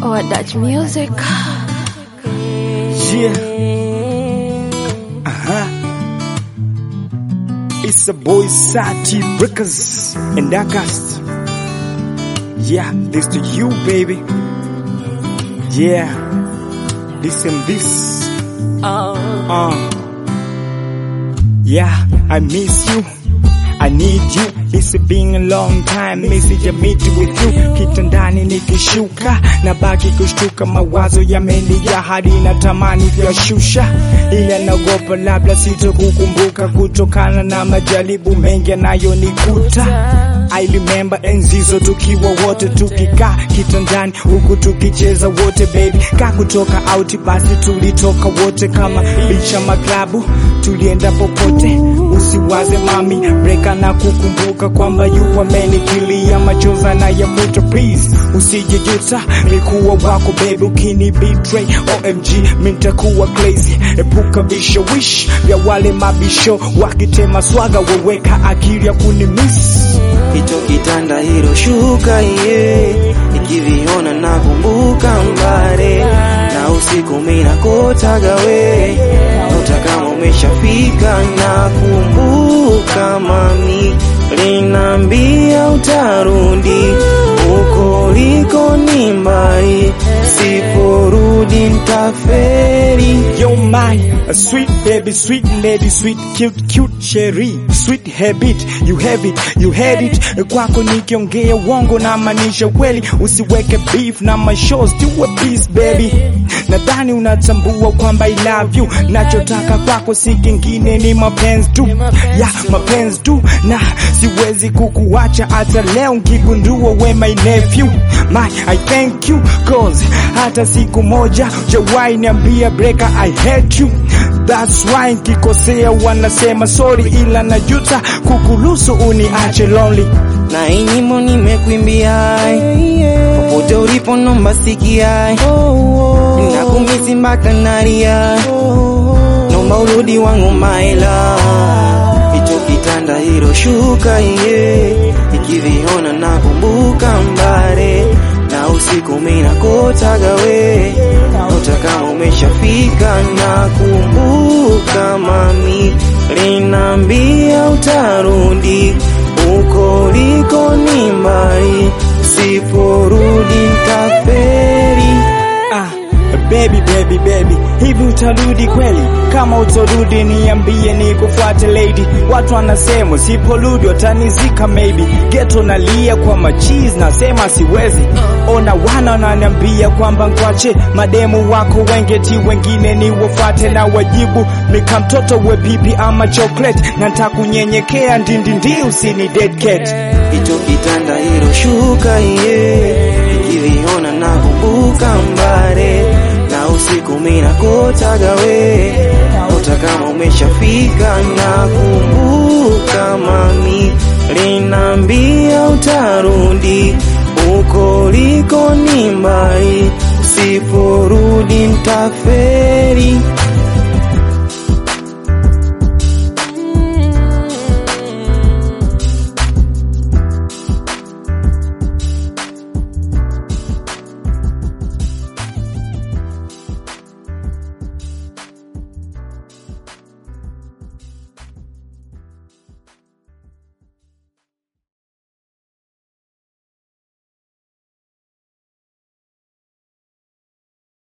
or Dutch music. Yeah. Uh-huh. It's a boy Sati Records and August. Yeah, this to you, baby. Yeah. This and this. Uh. Yeah, I miss you. I need you. It's been a long time, message meet with you. Kitandani nikishuka na baki kushtuka, mawazo yamenijaa hadi natamani kuyashusha, ila naogopa labda sitokukumbuka kutokana na majaribu mengi yanayonikuta. I remember enzi hizo tukiwa wote tukikaa kitandani huku tukicheza wote baby, ka kutoka out basi tulitoka wote kama bicha maklabu, tulienda popote. Usiwaze mami breka na kukumbuka kwamba yupo amenikilia machoza na ya moto, please usijejuta mikuwa wako baby, ukini betray OMG mintakuwa crazy. Epuka vishawishi vya wale mabisho wakitema swaga, weweka akili ya kunimiss hicho kitanda hilo shuka iye nikiviona nakumbuka mbare na usiku mina kotaga we nota kama umeshafika nakumbuka mami linambia utarudi uko liko ni mbali siporudi ntaferi Yo my a sweet baby, sweet lady, sweet cute cute cherry, sweet habit, you have it, you had it. Kwako nikiongea uongo na maanisha kweli, usiweke beef na my shows, do a peace baby. Nadhani unatambua kwamba I love you, nachotaka kwako si kingine ni mapenzi tu, ya mapenzi tu, na siwezi kukuacha hata leo nkigundua we my nephew. My I thank you cause hata siku moja jawai niambia breaker I hate you That's why nkikosea wanasema sorry, ila najuta kukuruhusu uniache lonely. na hii nyimbo nimekuimbia popote ulipo nomba sikia nakumisi mpaka nalia nomba urudi wangu maila hicho kitanda hilo shuka iye ikiviona nakumbuka mbare na usiku mina kotaga we ota kama umeshafika nakumbuka mami linambia utarudi uko liko ni mbali siporudi ntaferi Ah, baby baby baby, hivi utarudi kweli? Kama utarudi niambie nikufuate lady. Watu wanasema siporudi watanizika maybe. Geto nalia kwa machizi nasema siwezi. Ona wana wananiambia kwamba nkwache mademu wako wengeti wengine ni wafuate na wajibu mika mtoto we pipi ama chocolate na ntakunyenyekea ndindindi usini dead cat. hicho kitanda hilo shuka iye ikiviona nakumbuka mbare na usiku mina kotaga we ota kama umeshafika nakumbuka mami linambia utarudi uko liko ni mbali siporudi ntaferi